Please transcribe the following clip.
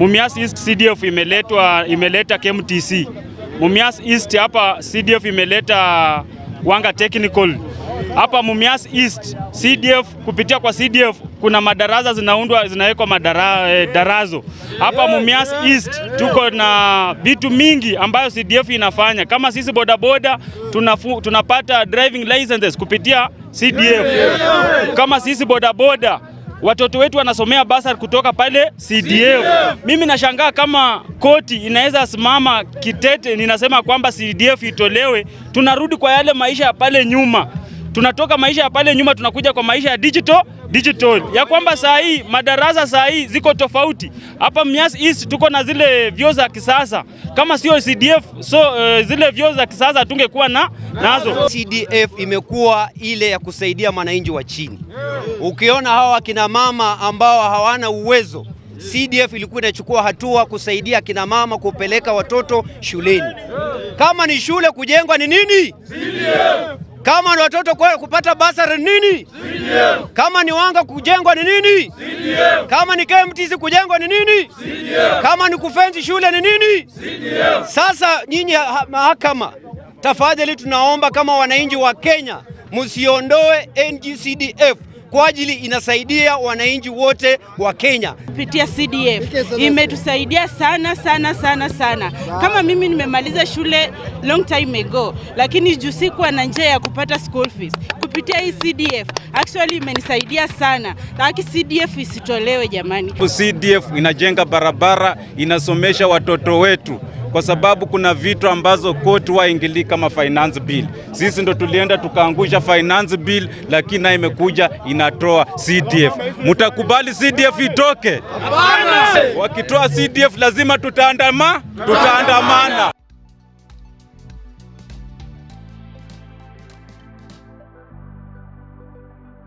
Mumias East CDF imeletwa imeleta KMTC. Mumias East hapa CDF imeleta Wanga Technical. Hapa Mumias East CDF kupitia kwa CDF kuna madarasa zinaundwa zinawekwa madara, eh, darazo. Hapa Mumias East tuko na vitu mingi ambayo CDF inafanya. Kama sisi bodaboda tunafu, tunapata driving licenses kupitia CDF. Kama sisi bodaboda watoto wetu wanasomea basari kutoka pale CDF. Mimi nashangaa kama koti inaweza simama kitete, ninasema kwamba CDF itolewe, tunarudi kwa yale maisha ya pale nyuma tunatoka maisha ya pale nyuma tunakuja kwa maisha ya digital digital, ya kwamba saa hii madarasa saa hii ziko tofauti. Hapa Mumias East tuko na zile vyoo za kisasa, kama sio CDF so uh, zile vyoo za kisasa tungekuwa na nazo. CDF imekuwa ile ya kusaidia mwananchi wa chini. Ukiona hawa akina mama ambao hawana uwezo, CDF ilikuwa inachukua hatua kusaidia akina mama kupeleka watoto shuleni. Kama ni shule kujengwa ni nini? CDF. Kama ni watoto kwa kupata basari ni nini? CDF. Kama ni Wanga kujengwa ni nini? CDF. Kama ni KMTC kujengwa ni nini? CDF. Kama ni kufensi shule ni nini? CDF. Sasa nyinyi ha- mahakama, tafadhali tunaomba kama wananchi wa Kenya msiondoe NGCDF kwa ajili inasaidia wananchi wote wa Kenya. kupitia CDF imetusaidia sana sana sana sana. Kama mimi nimemaliza shule long time ago, lakini juu sikuwa na njia ya kupata school fees kupitia hii CDF actually imenisaidia sana. Taki CDF isitolewe jamani. CDF inajenga barabara, inasomesha watoto wetu kwa sababu kuna vitu ambazo koti waingilii kama finance bill. Sisi ndo tulienda tukaangusha finance bill, lakini nayo imekuja inatoa CDF. Mtakubali CDF itoke? Wakitoa CDF lazima tutaandama, tutaandamana.